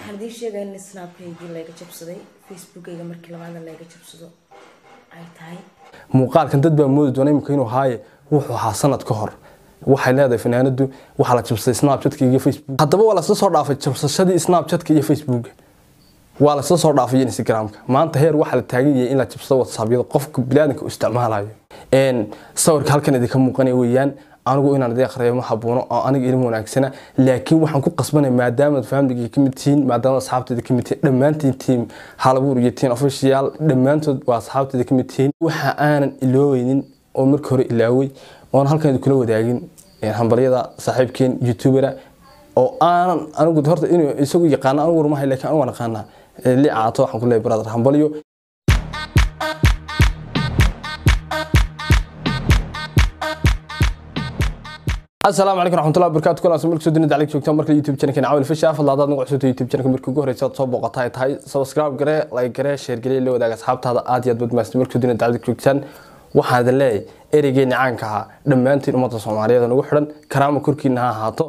waxaan idiin sheegaya in snaabkaygii layga jabsaday facebookayga markii labaada layga jabsado ay tahay muuqaalkan dad baa moodi doona imika inuu haaye wuxuu ahaa sanad ka hor waxay leedahay fanaanadu waxaa la jabsaday snapchatka iyo facebook haddaba waa lasla soo dhaafay jabsashadii snapchatka iyo facebooka waa lasla soo dhaafay instagramka maanta heer waxaa la taagan yahay in la jabsado whatsaappyada qofka biniaadanka uu isticmaalayo sawirka halkan idinka muuqanaya weeyaan anigu inaan idin akhriyo ma habuuno oo aniga ilmu wanaagsana laakiin waxaan ku qasbanay maadaamaad faamiliga ka mid tihiin maadaama asxaabteeda ka mid tihiin dhammaantiin tiim halabuur iyo tiin official dhammaantood waa asxaabteeda ka mid tihiin waxa aanan ilooweynin oo marka hore ilaaway oon halkan idinkula wadaagin hambalyada saaxiibkeen youtubera oo aanan anigu horta inuu isagu yaqaano anigu warmahay laakiin anigu waan aqaanaa li caato waxaan ku leeyahay brother hambalyo asalaamu calaykum raxmatullahi wabarakaatu kulan marka soo dunida calig joogtaan marka youtube channelkan caawil fisha fadla hadaad nagu cusubta youtube channelka markii ugu horeysa aad soo booqata ay tahay subscribe garee like garee share garee la wadaaga asxaabtaada aad iyo aad badmaastin marka soo dunida calig joogtaan waxaan idin leeyahay ereygeeni caanka ahaa dhammaantiin ummadda soomaaliyeed nagu xidhan karaama korkiina ha ahaato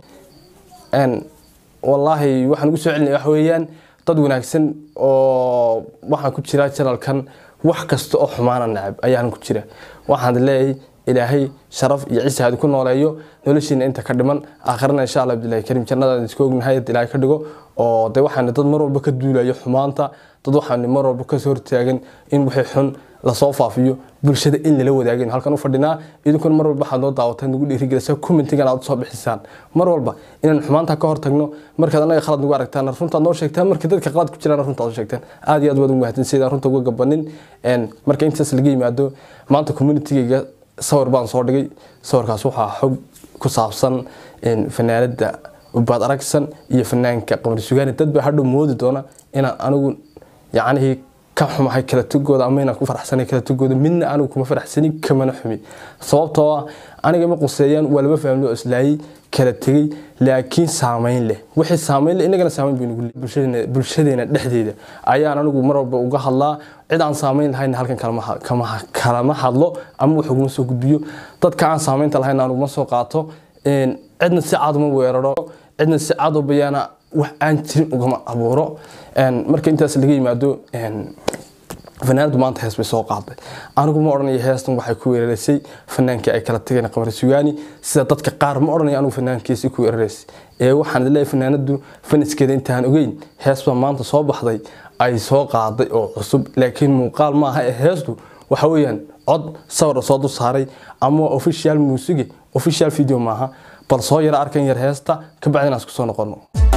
wallaahi waxaan ugu soo celinaya wax weeyaan dad wanaagsan oo waxaan ku jira janalkan wax kasta oo xumaana necab ayaan ku jira waxaan idin leeyahay ilaahay sharaf iyo ciise hadi ku nooleeyo noloshiina inta ka dhiman aakhirana insha allah abdillahi kariim jannadaan iska ognahay had ilaahay ka dhigo oo de waxaan dad mar walba ka duulayo xumaanta dad waxaan mar walba kasoo hortaagan in wixii xun lasoo faafiyo bulshada in lala wadaagin halkan u fadhinaa idinkuna mar walba waxaad noo daawataan nagu dhiirigelisa commentigan aad usoo bixisaan mar walba inaan xumaanta ka hortagno markaad anaga khalad nagu aragtaan runtaad noo sheegtaan markii dadka qalad ku jiraan runtaad u sheegtaan aad iyo aad waad ugu mahadsan sidaan runta uga gabanin marka intaas laga yimaado maanta communitygayga sawir baan soo dhigay sawirkaas waxaa xog ku saabsan fanaanada ubaad aragsan iyo fanaanka qamar sugaani dad baa hadhow moodi doona inaan anigu yacnihii ka xumahay kala tugooda ama inaan ku faraxsanay kala tugooda midna anigu kuma faraxsanin kamana xumi sababtoo ah aniga ma quseeyaan waa laba fahmli oo islaayay kala tegay laakiin saameyn leh wixii saameyn leh inagana saameyn bay nagu bulshadeena bulshadeena dhexdeeda ayaan anigu mar walba uga hadlaa cid aan saameyn lahayn halkan kalama kalama hadlo ama wax uguma soo gudbiyo dadka aan saameynta lahayn aan uguma soo qaato cidna si cad uma weeraro cidna si cad u bayaana wax aan jirin ugama abuuro marka intaas laga yimaado fanaanadu maanta hees bay soo qaaday anigu ma odhanayo heestan waxay ku weerareysay fanaankii ay kala tageen qamar sugaani sida dadka qaar ma odhanayo anigu fanaankiisi ku weerareysay ee waxaan leeyahay fanaanadu faniskeeda intaan ogeyn hees baa maanta soo baxday ay soo qaaday oo cusub laakiin muuqaal maaha ee heestu waxa weeyaan cod sawir soo dul saaray ama official muusige official video maaha bal soo yara arkan yar heesta ka bacdina isku soo noqono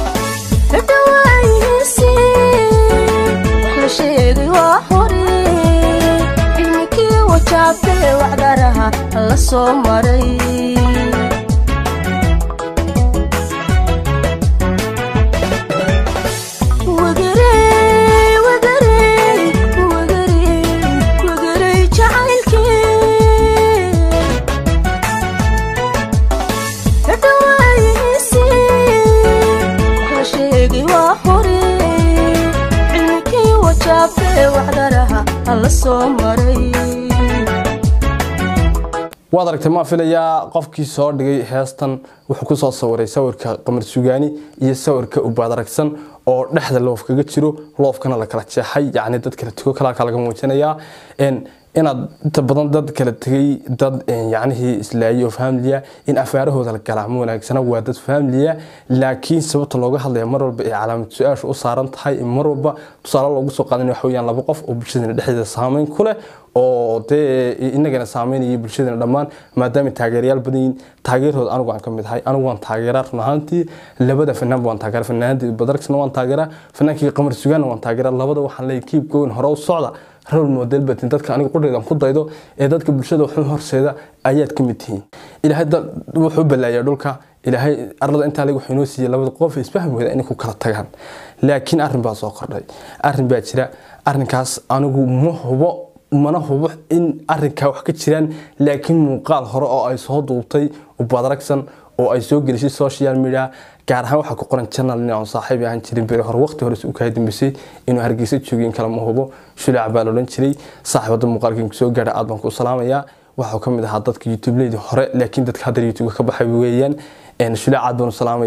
cilmikii wajaabtee wacdaraha la soo maray waad aragtay maa filayaa qofkii soo dhigay heestan wuxuu kusoo sawiray sawirka qamar sugaani iyo sawirka ubaad aragsan oo dhexda loof kaga jiro loofkana la kala jeexay yacni dad kala tugo kalaalka laga muujinayaa inaad inta badan dad kala tegay dad yacnihii islaayay oo faamiliya in afaarahooda la galaa ma wanaagsana waa dad faamiliya laakiin sababta looga hadlaya mar walba ay calaamad su-aasha u saaran tahay mar walba tusaale loogu soo qaadan waxa weeyaan laba qof oo bulshadana dhexdeeda saameyn ku leh oo dee inagana saameynaya bulshadana dhammaan maadaama taageerayaal badan yihiin taageerhooda anigu aan ka mid ahay anigu waan taageeraa run ahaantii labada fanaanba waan taageera fanaanadii badarksna waan taageeraa fanaankii qamar sugaanna waan taageeraa labada waxaan leeyahay kiib goyn hore u socda rol model batin dadka aniga qudhaydan ku daydo ee dadka bulshada xun horseeda ayaad ka mid tihiin ilaahay wuxuu balaaya dhulka ilaahay arlada intaa leg wuxuu inoo siiyey labada qof isfahmi wada inay ku kala tagaan laakiin arrin baa soo kordhay arrin baa jira arrinkaas anigu ma hubo mana hubo in arrinkaa wax ka jiraan laakiin muuqaal hore oo ay soo duubtay ubadaragsan oo ay soo gelisay social media gaar ahaan waxaa ku qoran channel nin aan saaxiib ahaan jirin beri hore waqti hore uu ka dambeysay inuu hargeysa joogay in kale ma hubo shulaac baa la odhan jiray saaxiibada muuqaalkan soo gaadha aad baan ku salaamayaa waxuu ka mid ahaa dadka youtube leydi hore laakiin dadka hadda youtube ka baxay weeyaan shulaac aad baan u salaamayaa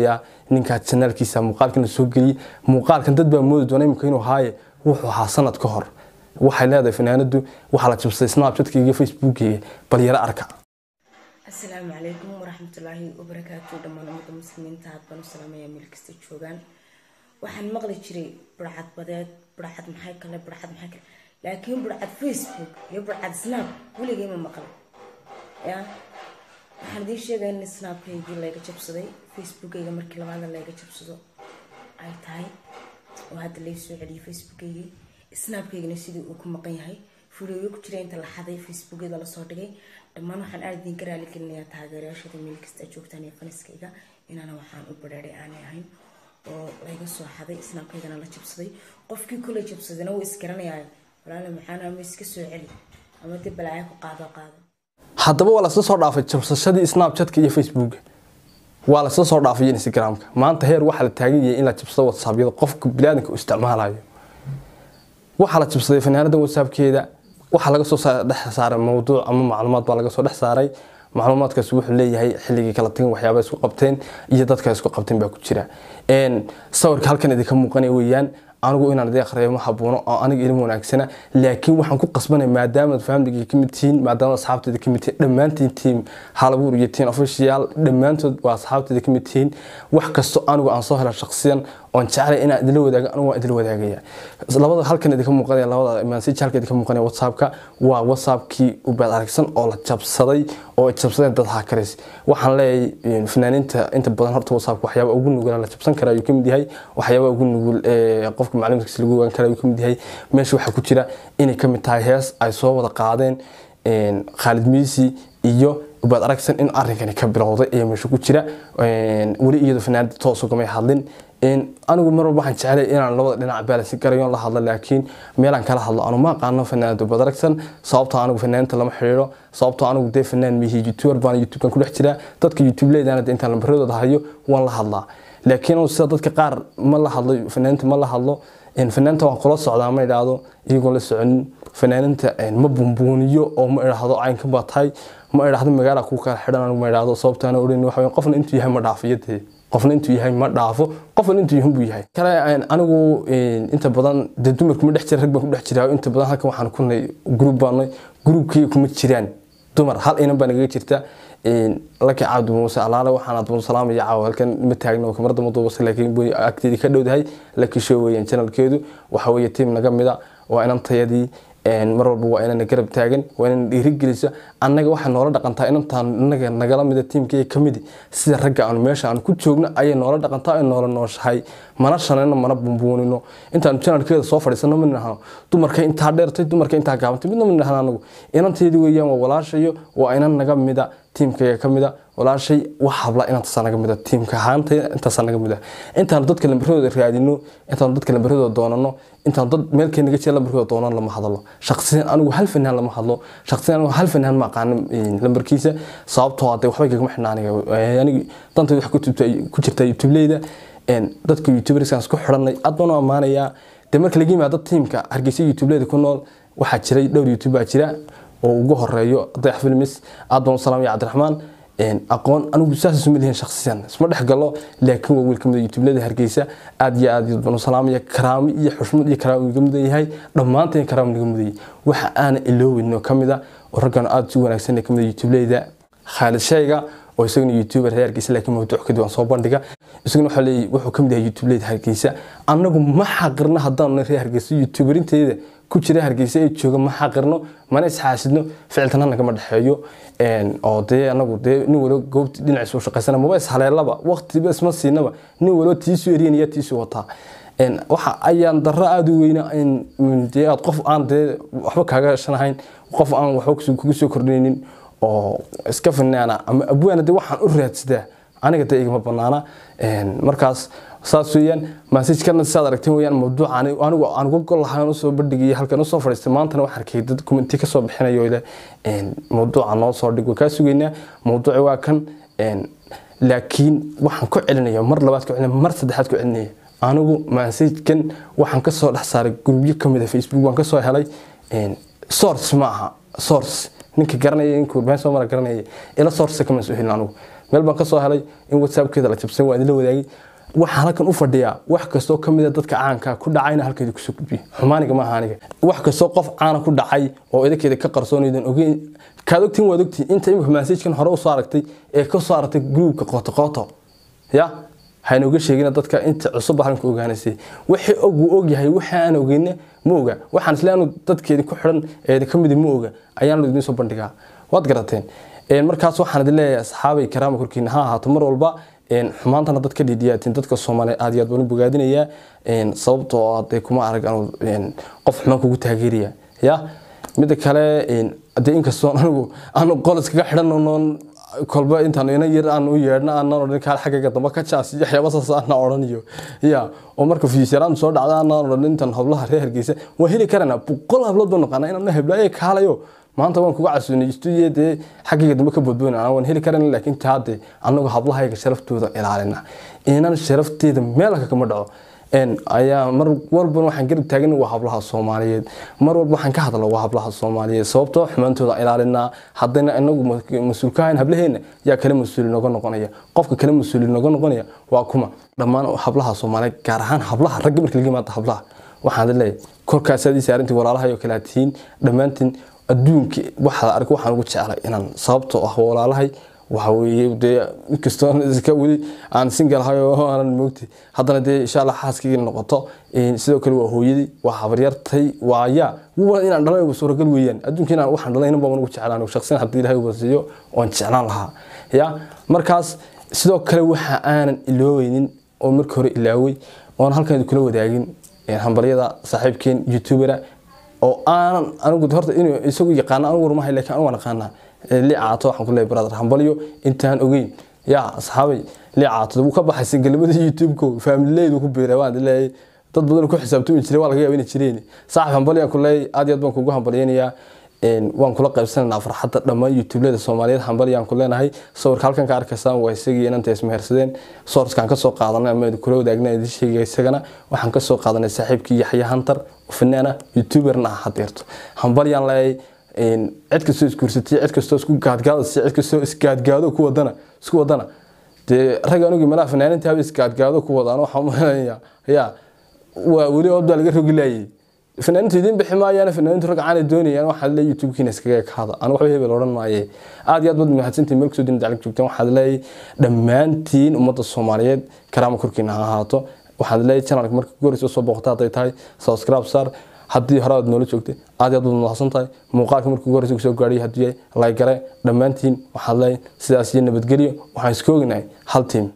ninkaa janaalkiisa muuqaalkana soo geliyey muuqaalkan dad baa moodi doona imika inuu haaye wuxuu ahaa sanad ka hor waxay leedahay fanaanadu waxaa la jabsaday snapchatka iyo facebookiga bal yaro arka asalaamu calaykum waraxmatullaahi wabarakaatu dhammaan ummadda muslimiinta aad baan u salaamaya meel kasta joogaan waxaan maqli jiray burcad badeed burcad maxay kale burcad maxay kale laakiin burcad facebook iyo burcad snap weligay ma maqal ya waxaan idiin sheegaya in snapkaygii layga jabsaday facebookayga markii labaada layga jabsado ay tahay oo hadda lay soo celiyay facebookaygii snapkaygana sidii uu ku maqan yahay fuliyo ku jira inta la xaday facebookyada lasoo dhigay dhammaan waxaan aada idinka raali gelinayaa taageerayaashada meel kasta aad joogtaan iyo faniskayga inaana waxaan u badheeray aanay ahayn oo layga soo xaday snapkaygana la jabsaday qofkii kula jabsadana wuu isgaranayaa walaala maxaana ama iska soo celi ama dib balaayo ku qaado qaado haddaba waa lasla soo dhaafay jabsashadii snapchatka iyo facebooka waa lasla soo dhaafay instagramka maanta heer waxaa la taagan yahay in la jabsado whatsappyada qofka biniaadanka uu isticmaalayo waxaa la jabsaday fanaanada whatsappkeeda waxaa laga soo dhex saaray mawduuc ama macluumaad baa laga soo dhex saaray macluumaadkaas wuxuu leeyahay xilligii kala tagan waxyaaba isku qabteen iyo dadka isku qabteen baa ku jira sawirka halkan idinka muuqanaya weeyaan anigu inaan idin akhriyo ma habuuno oo aniga ilmo wanaagsana laakiin waxaan ku qasbanay maadaama faamiliga ka mid tihiin maadaama asxaabteeda ka mid tihiin dhammaantiin tiim halabuur iyo tiin official dhammaantood waa asxaabteeda ka mid tihiin wax kasto anigu aan soo hela shaqsiyan oon jeclay inaan idila wadaago anigu waan idila wadaagaya labada halkan idinka muuqanaya labada message halkan idinka muuqanaya whatsappka waa whatsappkii ubaad aragsan oo la jabsaday oo ay jabsadeen dad hakaris waxaan leeyahay fanaaniinta inta badan horta whatsappka waxyaaba ugu nugula la jabsan kara ayuu ka mid yahay waxyaaba ugu nugul qofka macluumaadkiisa lagu ogaan kara ayuu ka mid yahay meesha waxaa ku jira inay ka mid tahay hees ay soo wada qaadeen khaalid miisi iyo ubaad aragsan in arrinkani ka bilowday ayaa meesha ku jira weli iyadoo fanaanada toos ugamay hadlin anigu mar walba waxaan jeclay inaan labada dhinac baalansi garayo la hadlo laakiin meelaan kala hadlo anu ma aqaano fanaanada ubaad aragsan sababtoo anigu fanaaniinta lama xiriiro sababtoo anigu dee fanaan mihi youtuber baan youtubekan ku dhex jiraa dadka youtube leedana de intaan lambaradooda hayo waan la hadlaa laakiin sida dadka qaar ma la hadlo fanaaniinta ma la hadlo fanaaniinta waan kula socdaa ma idhaahdo iyagoon la soconin fanaaniinta ma bumbuuniyo oo ma idhaahdo caynka baa tahay ma idhaahdo magaala ku kala xidhan anigu ma idhaahdo sababtaana odhan waxa qofna intuu yahay ma dhaafiyadee qofna intuu yahay ma dhaafo qofna intuu yahay buu yahay kale anigu inta badan dee dumarku ma dhex jira rag baan ku dhex jiraa inta badan halkan waxaan ku nahay group baan nahay groupkii kuma jiraan dumar hal inan baa nagaga jirta laki cabdi muuse alaale waxaan adbun salaamaya caawa halkan ma taagno kamarada maduubasa laakiin agteedii ka dhowdahay laki show weeyaan channelkeedu waxa weeye tiim naga mida waa inantayadii mar walba waa inana garab taagan waa inana dhiirigelisa annaga waxay noola dhaqantaa inantaan inaga nagala mida tiimkaya ka midi sida ragga aanu meesha aan ku joogno ayay noola dhaqantaa ay noola nooshahay mana shanayno mana bumbuunino intaanu janalkeeda soo fadhiisano ma nidhahno dumarka intaa dheertay dumarka intaa gaabantay midna ma nidhahno anagu inanteedii weeyaan waa walaashayo waa inan naga mida tiimkaya ka mida walaashay wax habla inantaasa naga mida tiimka ahaanta intaasa naga mida intaanu dadka lambaradooda raadino intaanu dadka lambaradooda doonano intaanu dad meelkay naga jira lambarkooda doonan lama hadlo shaqsiyan anigu hal fanaan lama hadlo shaqsiyan anigu hal fanaan ma aqaano lambarkiisa sababtoo ah dee waxbay kagama xidhna aniga aniga dantayda wax ku jirta youtubeleyda dadka youtuberskaan isku xidhanay aad baan u ammaanayaa dee marka laga yimaado tiimka hargeysa youtubeleyda ku nool waxaa jiray dhowr youtube baa jira oo ugu horeeyo dayax filmis aad baan u salaamaya cabdiraxmaan aqoon anigu saas isuma lihin shakhsiyan isma dhex galo laakiin waa wiil kamid youtubelada hargeysa aad iyo aad baan u salaamaya karaamo iyo xushmad iyo karaamo iga mudan yahay dhammaanteen karaamo naga mudan yahay waxa aana ilooweyno kamid a oo raggan aad si wanaagsan kamid youtubeleyda khaalid shayga oo isaguna youtuber reer hargeysa laakiin mawduuc kadib aan soo bandhiga isaguna waxaa leeyahay wuxuu kamid yahay youtubeleyda hargeysa annagu ma xaqirna haddaanu reer hargeysa youtuberinteeda ku jira hargeysa ee jooga ma xaqirno mana isxaasidno ficiltana nagama dhexeeyo oo dee anagu dee nin walo goobti dhinaciisu shaqaysana maba ishaleelaba waqtiba isma siinaba nin walo tiisu eriyanaya tiisu wataa waxa ayaan darro aada u weyna dee aad qof aan dee waxba kaaga shanahayn qof aan waxba kugu soo kordhaynin oo iska finaana ama abwaana dee waxaan u raadsadaa aniga dee igama banaana markaas saas weeyaan masajkana sidaad aragteen weeyaan mawduuca anigu aan uga gol lahaan usoo bandhigayay halkan usoo fadhiistay maantana waxaan arkay dad commenti kasoo bixinayo ile mawduuca noo soo dhig waa kaa sugaynaa mawduuci waa kan laakiin waxaan ku celinaya mar labaad ku celinaya mar saddexaad ku celinaya anigu masajkan waxaan kasoo dhex saaray grubyo kamid a facebook waan kasoo helay source ma aha source ninka garanaya ninkuu been soo mara garanaya ila source kama soo helin anigu meel baan kasoo helay in whatsappkeeda la jabsan waa idinla wadaagay waxaan halkan u fadhiyaa wax kastoo ka mid a dadka caanka ku dhacayna halkeeda kusoo gudbiyo xumaaniga maaha aniga wax kastoo qof caana ku dhacay oo idinkeeda ka qarsoonaydan ogeyn kaad ogtiin waad ogtiin inta imika masaajkan hore usoo aragtay ee ka soo aragtay gruubka qooto qooto ya haynooga sheegina dadka inta cusub arrinka ogaanaysay wixii og wuu ogyahay waxa aan ogeyna ma oga waxaan isle anu dadkeedi ku xidhan eeda ka midi ma oga ayaan idiin soo bandhigaa waad garateen markaas waxaan idin leeyahay asxaabay karaama korkiina ha ahaato mar walba xumaantana dad ka dhidiyaatiin dadka soomaaliya aad iyo aad baan u bogaadinayaa sababtoo ah dee kuma arag anu qof xumaan kugu taageeraya ya midda kale dee inkastoo anigu aanu qol iskaga xidhan noon kolba intaan ina yar aan u yeedhna aanan odhan kaal xaggayga dambe ka jaas iyo waxyaaba saas aan odhanayo ya oo marka fiisaraan soo dhacda aanan odhan intan hablaha reer hargeysa waan heli karanaa boqol hablood baan naqaanaa inaan heblaaye kaalayo maanta waan kuga casuunay stuudiyo dee xaggayga dambe ka boodboona waan heli karan laakiin taa dee anagu hablahayga sharaftooda ilaalina inan sharafteeda meelka kama dhaco ayaa mar walba waxaan garab taagan waa hablaha soomaaliyeed mar walba waxaan ka hadla waa hablaha soomaaliyeed sababtoo xumaantooda ilaalinaa haddana inagu mas-uulkahayn hablaheena yaa kale mas-uuli noga noqonaya qofka kale mas-uuli noga noqonaya waa kuma dhammaan hablaha soomaaliyeed gaar ahaan hablaha ragga marka laga yimaado hablaha waxaan leeyahay korkaasaad ii saarantii walaalahay oo kale tihiin dhammaantiin adduunka waxaad arag waxaan ugu jeclay inaan sababtoo ah walaalahay waxa weeye dee inkastoo iska weli aan singalahay oo aanan moogti haddana dee insha allah xaaskayga noqoto sidoo kale waa hooyadii waa habaryartay waa yaa waa inaan dhalay suuragal weeyaan adduunka inaan waxaan dhalay inan baan ugu jeclaan shaqsiyan haddii ilahay uba siiyo waan jeclaan lahaa ya markaas sidoo kale waxa aanan ilooweynin oo markii hore ilaaway oon halkan kula wadaagin hambalyada saaxiibkeen youtubera oo aanan anigu horta inuu isagu yaqaano anigu warmahay laakiin anigu waan aqaanaa licaato waxaan ku leeyahay brother hambalyo intaan ogeyn yaa asxaabay licaato wuu ka baxay singalimada youtube-ko faamileydu ku biiray waan leeyahay dad badan ku xisaabtami jiray waa laga yaaba inay jireen saaxib hambalyo aan ku leeyahay aad iyo aad baan kugu hambalyaynayaa waan kula qaybsanaynaa farxadda dhammaan youtubelada soomaaliyeed hambalyaan ku leenahay sawirka halkan ka arkaysaan waa isagii inanta ismehersadeen soorskaan kasoo qaadanay ama kula wadaagna idin sheegay isagana waxaan kasoo qaadanay saaxiibkii yaxya hantar fanaana youtuberna ah hadeerto hambalyaan leeyahay cid kastoo isguursatay cid kastoo isku gaadgaadasay cid kastoo isgaadgaado ku wadana isku wadana dee rag anigii malaha fanaaninta haba isgaadgaado ku wadaan waxaan umaleynaya ya waa weli oobdaa laga rogi laayay fanaanintu idiin bixi maayaan fanaanintu rag caana doonayaan waxaad leeyahay youtube-kiina iskaga ekaada anu waxba hebel odhan maaye aad iyo aad baad mahadsantihin meel kasoo din daclig joogtaan waxaad leeyahay dhammaantiin ummadda soomaaliyeed karaama korkiina ha ahaato waxaad leeyahay channelka marka goreysa soo booqata hadday tahay subscribe saar haddii hore aad noola joogtay aad iyo aad baad mahadsan tahay muuqaalka markii ugu horeysa kusoo gaadhay hadduu yahay laygare dhammaantiin waxaad leeyahay sidaas iyo nabadgelyo waxaan iska ognahay hal tiim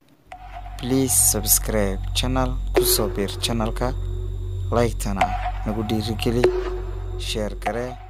please subscribe channel kusoo biir channelka like-tana nagu dhiirigeli sheer garee